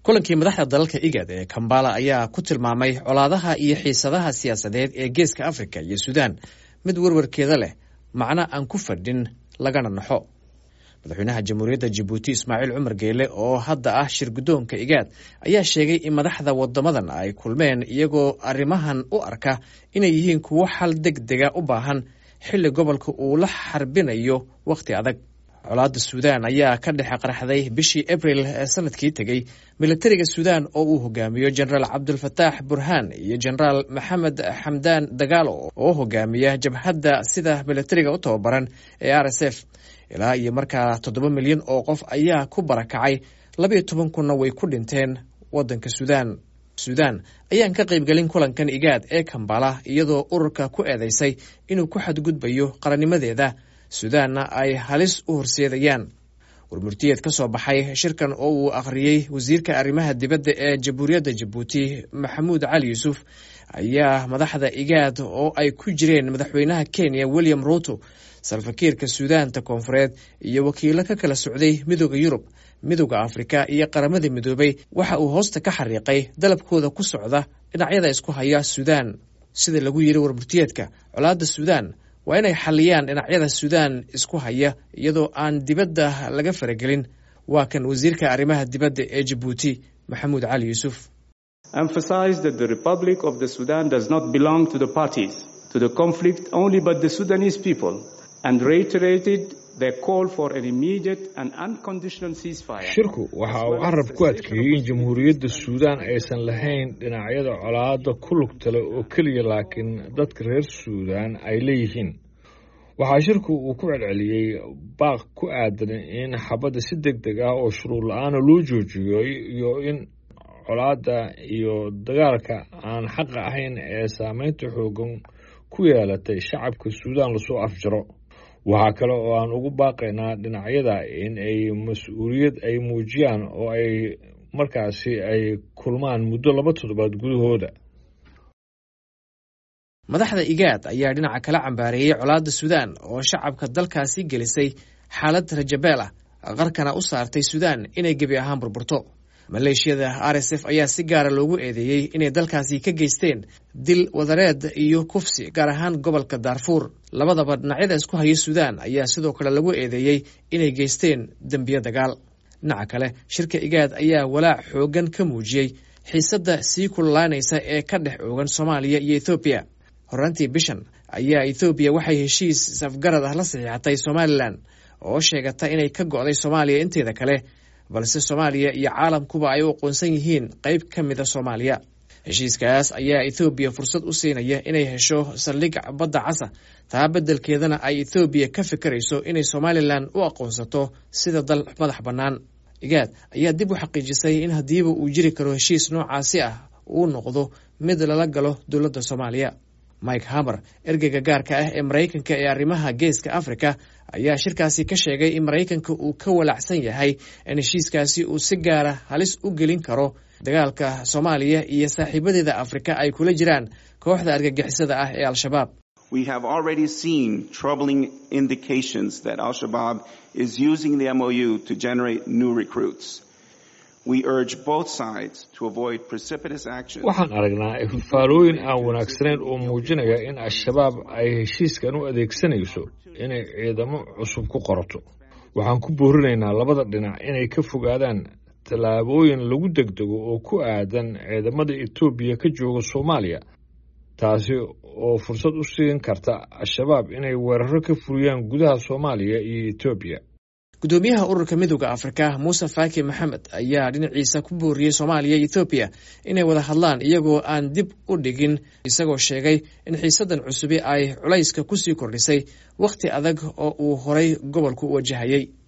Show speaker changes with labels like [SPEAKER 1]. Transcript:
[SPEAKER 1] kulankii madaxda dalalka igad ee kambala ayaa ku tilmaamay colaadaha iyo xiisadaha siyaasadeed ee geeska afrika iyo suudaan mid werwarkeeda leh macno aan ku fadhin lagana naxo madaxweynaha jamhuuriyadda jabuuti ismaaciil cumar geele oo hadda ah shir guddoonka igaad ayaa sheegay in madaxda wadamadan ay kulmeen iyagoo arrimahan u arka inay yihiin kuwo xal deg dega u baahan xilli gobolka uu la xarbinayo wakhti adag colaadda suudaan ayaa ka dhex qaraxday bishii abril ee sanadkii tegey militariga suudaan oo uu hogaamiyo jenaraal cabdulfataax burhaan iyo jenaraal maxamed xamdaan dagaalo oo hogaamiya jabhadda sida militariga u tababaran ee r s f ilaa iyo markaa toddoba milyan oo qof ayaa ku barakacay labayo toban kunna way ku dhinteen waddanka suudaan suudaan ayaan ka qaybgelin kulankan igaad ee kambala iyadoo ururka ku eedeysay inuu ku xadgudbayo qarannimadeeda suudaanna ay halis u horseedayaan warmurtiyeed ka soo baxay shirkan oo uu akhriyey wasiirka arrimaha dibadda ee jamhuuriyadda jabuuti maxamuud cali yuusuf ayaa madaxda igaad oo ay ku jireen madaxweynaha kenya william ruuto salfakiirka suudaanta koonfureed iyo wakiilo ka kala socday midooda yurub midooda afrika iyo qaramada midoobay waxa uu hoosta ka xariiqay dalabkooda ku socda dhinacyada isku haya suudaan sida lagu yiri warmurtiyeedka colaadda suudaan waa inay xaliyaan dhinacyada suudaan isku haya iyadoo aan dibadda laga faragelin waa kan wasiirka arrimaha dibadda ee jabuuti maxamuud cali yuusuf
[SPEAKER 2] emphasized that the Republic of the Sudan does not belong to the parties to the conflict only but the Sudanese people and reiterated their call for an immediate and unconditional ceasefire.
[SPEAKER 3] shirku waxa uu carab ku adkeeyey in jamhuuriyadda suudaan aysan lahayn dhinacyada colaadda ku lugta leh oo keliya laakiin dadka reer suudaan ay leeyihiin waxaa shirku uu ku celceliyey baaq ku aadan in xabadda si deg deg ah oo shuruud la-aana loo joojiyo iyo in colaadda iyo dagaalka aan xaqa ahayn ee saameynta xoogan ku yeelatay shacabka suudaan lasoo afjaro waxaa kale oo aan ugu baaqaynaa dhinacyada in ay mas-uuliyad ay muujiyaan oo ay markaasi ay kulmaan muddo laba toddobaad gudahooda
[SPEAKER 1] madaxda igaad ayaa dhinaca kala cambaareeyey colaadda suudaan oo shacabka dalkaasi gelisay xaalad rajabeel ah qarkana u saartay suudaan inay gebi ahaan burburto maleeshiyada r s f ayaa si gaara loogu eedeeyey inay dalkaasi ka geysteen dil wadareed iyo kufsi gaar ahaan gobolka daarfuur labadaba dhinacyada isku haya suudaan ayaa sidoo kale lagu eedeeyey inay geysteen dembiyo dagaal dhinaca kale shirka igaad ayaa walaac xoogan ka muujiyey xiisadda sii kululaanaysa ee ka dhex oogan soomaaliya iyo ethoobiya horaantii bishan ayaa ethoobiya waxay heshiis safgarad ah la saxiixatay somalilan oo sheegata inay ka go'day soomaaliya inteeda kale balse soomaaliya iyo caalamkuba ay u aqoonsan yihiin qayb ka mida soomaaliya heshiiskaas ayaa ethoobiya fursad u siinaya inay hesho saldhig badda casa taa beddelkeedana ay ethoobiya ka fikirayso inay somalilan u aqoonsato sida dal madax bannaan igaad ayaa dib u xaqiijisay in haddiiba uu jiri karo heshiis noocaasi ah uu noqdo mid lala galo dowladda soomaaliya mike hamer ergeyga gaarka ah ee maraykanka ee arrimaha geeska afrika ayaa shirkaasi ka sheegay in maraykanka uu ka walacsan yahay in heshiiskaasi uu si gaara halis u gelin karo dagaalka soomaaliya iyo saaxiibadeeda afrika ay kula jiraan kooxda argagixisada ah ee al-shabaab
[SPEAKER 4] We have already seen troubling indications that Al-Shabaab is using the MOU to generate new recruits. We urge both sides to avoid precipitous action.
[SPEAKER 3] waxaan aragnaa ifaalooyin aan wanaagsanayn oo muujinaya in al-shabaab ay heshiiskan u adeegsanayso inay ciidamo cusub ku qorato waxaan ku boorinaynaa labada dhinac inay ka fogaadaan tallaabooyin lagu degdego oo ku aadan ciidamada etoobiya ka jooga soomaaliya taasi oo fursad u siin karta al-shabaab inay weeraro ka fuliyaan gudaha soomaaliya iyo etoobiya
[SPEAKER 1] gudoomiyaha ururka midooda afrika muuse faaki maxamed ayaa dhinaciisa ku booriyey soomaaliya iyo ethoobiya inay wada hadlaan iyagoo aan dib u dhigin isagoo sheegay in xiisadan cusubi ay culayska kusii kordhisay wakhti adag oo uu horay gobolku u wajahayey